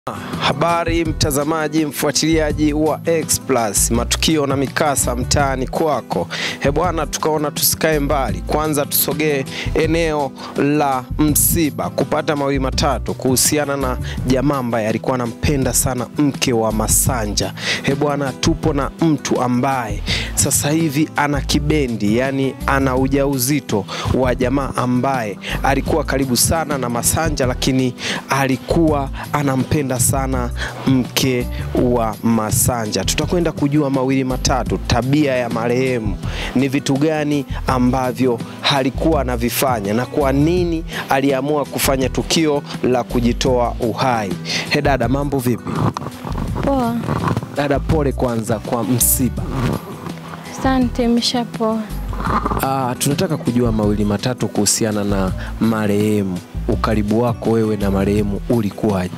Habari mtazamaji, mfuatiliaji wa X Plus, matukio na mikasa mtaani kwako. He bwana, tukaona tusikae mbali, kwanza tusogee eneo la msiba kupata mawili matatu kuhusiana na jamaa ambaye alikuwa anampenda sana mke wa Masanja. He bwana, tupo na mtu ambaye sasa hivi ana kibendi, yani ana ujauzito wa jamaa ambaye alikuwa karibu sana na Masanja, lakini alikuwa anampenda sana mke wa Masanja. Tutakwenda kujua mawili matatu, tabia ya marehemu ni vitu gani ambavyo alikuwa anavifanya na kwa nini aliamua kufanya tukio la kujitoa uhai. He dada, mambo vipi? Poa, Dada, pole kwanza kwa msiba. asante. Imeshapoa. Ah, tunataka kujua mawili matatu kuhusiana na marehemu. Ukaribu wako wewe na marehemu ulikuwaje?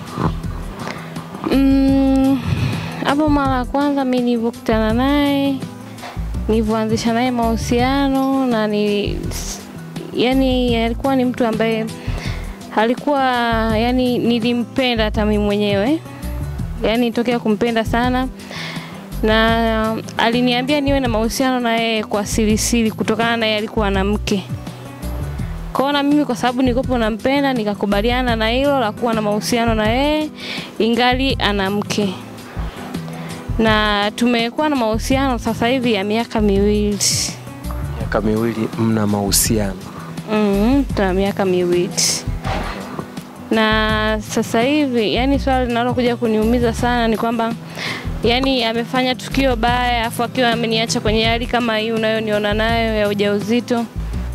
Mm, hapo mara ya kwanza mi nilivyokutana naye, nilivyoanzisha naye mahusiano na ni yani, alikuwa ni mtu ambaye alikuwa yani, nilimpenda hata mimi mwenyewe, yani tokea kumpenda sana na aliniambia niwe na mahusiano na yeye kwa sirisiri, kutokana na yeye alikuwa na mke kwao, na mimi kwa sababu nilikuwa nampenda, nikakubaliana na hilo la kuwa na mahusiano na yeye ingali ana mke, na tumekuwa na mahusiano sasa hivi ya miaka miwili. Miaka miwili mna mahusiano. Mm, tuna miaka miwili na sasa hivi, yani swala linalokuja kuniumiza sana ni kwamba yani amefanya tukio baya, afu akiwa ameniacha kwenye hali kama hii unayoniona nayo ya ujauzito.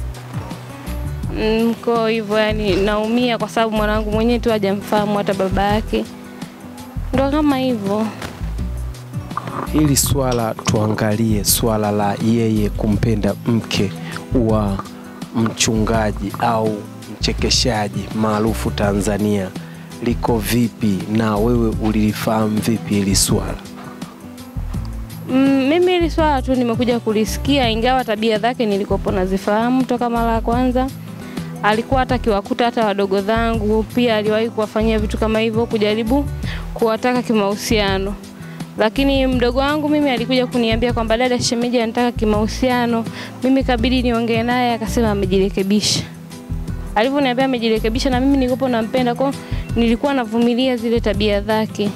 Mm, Kwa hivyo yani naumia kwa sababu mwanangu mwenyewe tu hajamfahamu hata baba yake, ndo kama hivyo. Hili swala tuangalie swala la yeye kumpenda mke wa mchungaji au mchekeshaji maarufu Tanzania liko vipi, na wewe ulilifahamu vipi hili swala? Mm, mimi hili swala tu nimekuja kulisikia, ingawa tabia zake nilikopo nazifahamu toka mara ya kwanza. Alikuwa hata akiwakuta hata wadogo zangu, pia aliwahi kuwafanyia vitu kama hivyo, kujaribu kuwataka kimahusiano. Lakini mdogo wangu mimi alikuja kuniambia kwamba dada, shemeji anataka kimahusiano. Mimi kabidi niongee naye, akasema amejirekebisha. Alivyoniambia amejirekebisha, na mimi nilikopo nampenda, kwa nilikuwa navumilia zile tabia zake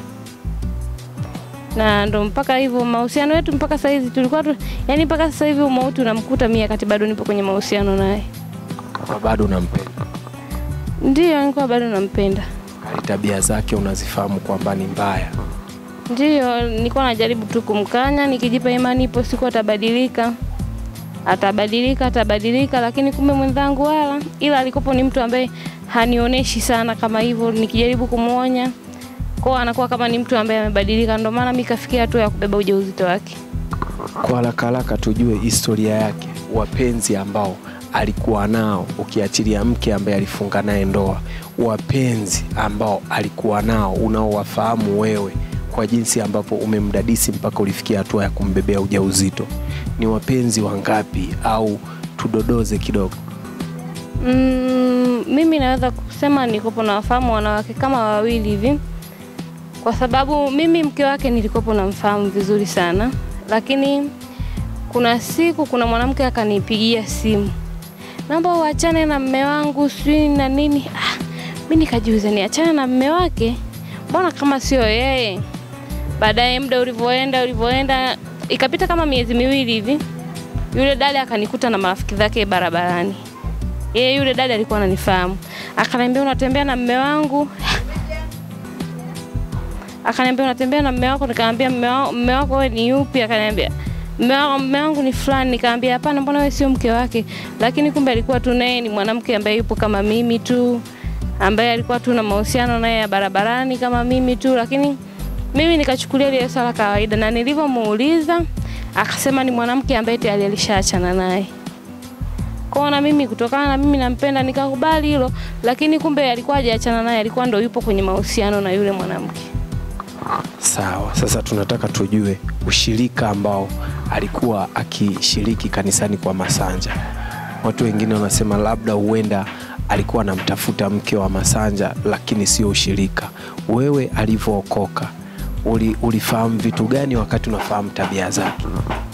na ndo mpaka hivyo mahusiano yetu mpaka sasa hivi tulikuwa tu, yani mpaka sasa hivi umauti unamkuta mimi wakati bado nipo kwenye mahusiano naye. Kwa bado unampenda, Ndiyo, nilikuwa bado nampenda. hali tabia zake unazifahamu kwamba ni mbaya. Ndiyo, nilikuwa najaribu tu kumkanya, nikijipa imani ipo siku atabadilika, atabadilika, atabadilika, lakini kumbe mwenzangu wala, ila alikopo ni mtu ambaye hanioneshi sana kama hivyo, nikijaribu kumwonya kwa anakuwa kama ni mtu ambaye amebadilika, ndio maana mimi kafikia hatua ya kubeba ujauzito wake. Kwa haraka haraka tujue historia yake, wapenzi ambao alikuwa nao, ukiachilia mke ambaye alifunga naye ndoa, wapenzi ambao alikuwa nao unaowafahamu wewe kwa jinsi ambavyo umemdadisi mpaka ulifikia hatua ya kumbebea ujauzito, ni wapenzi wangapi? Au tudodoze kidogo. Mm, mimi naweza kusema nikopo na wafahamu wanawake kama wawili hivi, kwa sababu mimi mke wake nilikopo namfahamu vizuri sana, lakini kuna siku kuna mwanamke akanipigia simu, naomba uachane na mme wangu sijui na nini. Ah, mi nikajiuliza niachane na mme wake, mbona kama sio yeye? Baadaye muda ulivyoenda ulivyoenda, ikapita kama miezi miwili hivi, yule dada akanikuta na marafiki zake barabarani yeye yule dada alikuwa ananifahamu, akaniambia unatembea na mme wangu. Akaniambia unatembea na mme wako, nikamwambia mme wa- mme wako wewe ni yupi? Akaniambia mme wa- mme wangu ni fulani. Nikamwambia hapana, mbona wewe sio mke wake? Lakini kumbe alikuwa tu naye ni mwanamke ambaye yupo kama mimi tu, ambaye alikuwa tu na mahusiano naye ya barabarani kama mimi tu, lakini mimi nikachukulia ile swala kawaida, na nilivyomuuliza akasema ni mwanamke ambaye tayari alishaachana naye kwao na mimi kutokana na mimi nampenda nikakubali hilo, lakini kumbe alikuwa hajaachana naye, alikuwa ndo yupo kwenye mahusiano na yule mwanamke. Sawa, sasa tunataka tujue ushirika ambao alikuwa akishiriki kanisani kwa Masanja. Watu wengine wanasema labda huenda alikuwa anamtafuta mke wa Masanja, lakini sio ushirika. Wewe alivyookoka uli, ulifahamu vitu gani wakati unafahamu tabia zake?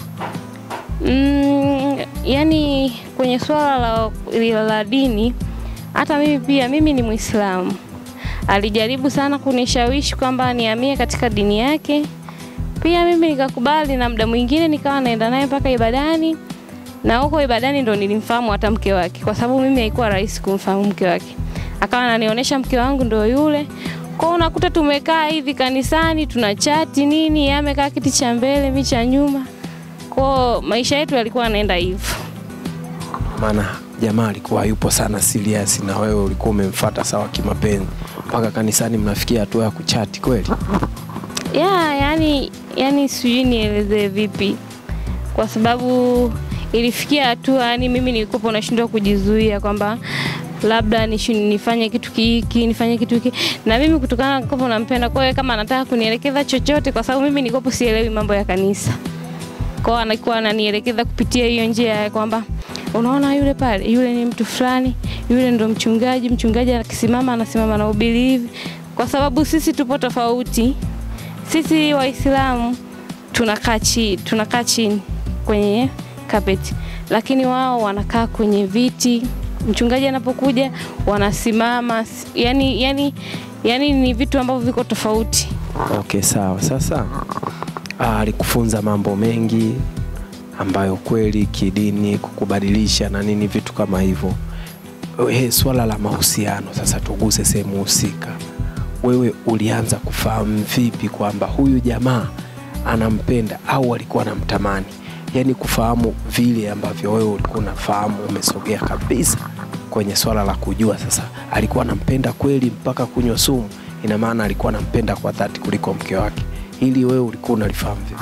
Mm, yani kwenye swala la, la, la dini, hata mimi pia, mimi ni Muislamu. Alijaribu sana kunishawishi kwamba nihamie katika dini yake, pia mimi nikakubali, na muda mwingine nikawa naenda naye mpaka ibadani, na huko ibadani ndo nilimfahamu hata mke wake, kwa sababu mimi haikuwa rahisi kumfahamu mke wake. Akawa ananionyesha mke wangu ndo yule kwao, unakuta tumekaa hivi kanisani tuna chati nini, yeye amekaa kiti cha mbele, mimi cha nyuma kwao maisha yetu yalikuwa yanaenda hivyo. Maana jamaa alikuwa yupo sana serious na wewe ulikuwa umemfuata sawa kimapenzi, mpaka kanisani mnafikia hatua ya kuchati kweli? Ya, yani, yani sijui nielezee vipi, kwa sababu ilifikia hatua yani mimi nilikuwa nashindwa kujizuia kwamba labda nishi- nifanye kitu hiki nifanye kitu hiki, na mimi kutokana na kwamba nampenda, kwa hiyo kama anataka kunielekeza chochote, kwa sababu mimi nilikuwa sielewi mambo ya kanisa kwao anakuwa ananielekeza kupitia hiyo njia ya kwamba unaona yule pale, yule ni mtu fulani, yule ndo mchungaji. Mchungaji akisimama anasimama na ubiri hivi, kwa sababu sisi tupo tofauti. Sisi Waislamu tunakaa chini, tunakaa chini kwenye kapeti, lakini wao wanakaa kwenye viti. Mchungaji anapokuja wanasimama, yani, yani, yani ni vitu ambavyo viko tofauti. Okay, sawa. Sasa ah, alikufunza mambo mengi ambayo kweli kidini kukubadilisha na nini vitu kama hivyo. Eh, swala la mahusiano sasa, tuguse sehemu husika. Wewe ulianza kufahamu vipi kwamba huyu jamaa anampenda au alikuwa anamtamani? Yaani kufahamu vile ambavyo wewe ulikuwa unafahamu, umesogea kabisa kwenye swala la kujua sasa alikuwa anampenda kweli mpaka kunywa sumu. Ina maana alikuwa anampenda kwa dhati kuliko mke wake. Hili wewe ulikuwa unalifahamu vipi?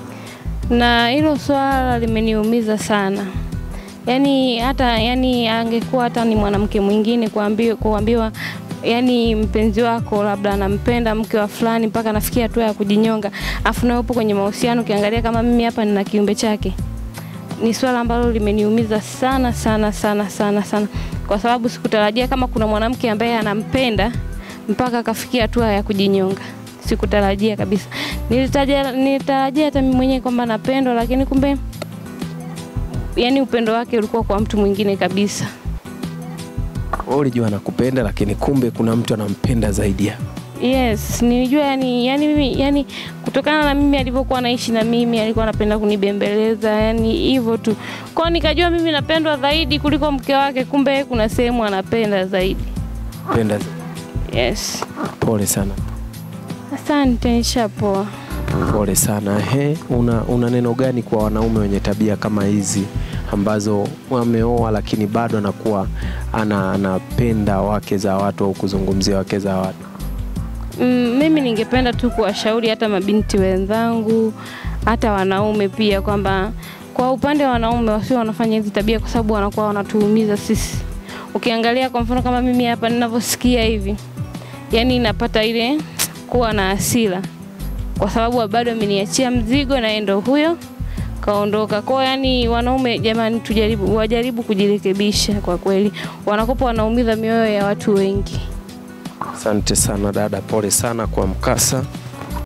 na hilo swala limeniumiza sana. Yaani hata yani angekuwa hata ni mwanamke mwingine kuambiwa, kuambiwa yani mpenzi wako labda anampenda mke wa fulani mpaka anafikia hatua ya kujinyonga, afu nawe upo kwenye mahusiano, ukiangalia kama mimi hapa nina kiumbe chake, ni swala ambalo limeniumiza sana sana sana sana sana, kwa sababu sikutarajia kama kuna mwanamke ambaye anampenda mpaka akafikia hatua ya kujinyonga. Sikutarajia kabisa. Nilitarajia nilitarajia hata mimi mwenyewe kwamba napendwa, lakini kumbe yani upendo wake ulikuwa kwa mtu mwingine kabisa. Wewe ulijua anakupenda, lakini kumbe kuna mtu anampenda zaidi yako. Yes, nilijua yani, yani mimi yani kutokana na mimi alivyokuwa anaishi na mimi alikuwa anapenda kunibembeleza yani hivyo tu. Kwa hiyo nikajua mimi napendwa zaidi kuliko mke wake, kumbe kuna sehemu anapenda zaidi. Penda zaidi. Yes. Pole sana, Asante, nishapoa. pole sana. He, una, una neno gani kwa wanaume wenye tabia kama hizi ambazo wameoa lakini bado anakuwa ana, anapenda wake za watu au kuzungumzia wake za watu? Mm, mimi ningependa tu kuwashauri hata mabinti wenzangu hata wanaume pia kwamba kwa upande wa wanaume wasio wanafanya hizi tabia kwa sababu wanakuwa wanatuumiza sisi. Ukiangalia kwa mfano kama mimi hapa ninavyosikia hivi, yani napata ile kuwa na hasira kwa sababu bado ameniachia mzigo na yeye ndo huyo kaondoka. Kwa hiyo yani, wanaume jamani, tujaribu wajaribu kujirekebisha. Kwa kweli wanakopa wanaumiza mioyo ya watu wengi. Asante sana dada, pole sana kwa mkasa.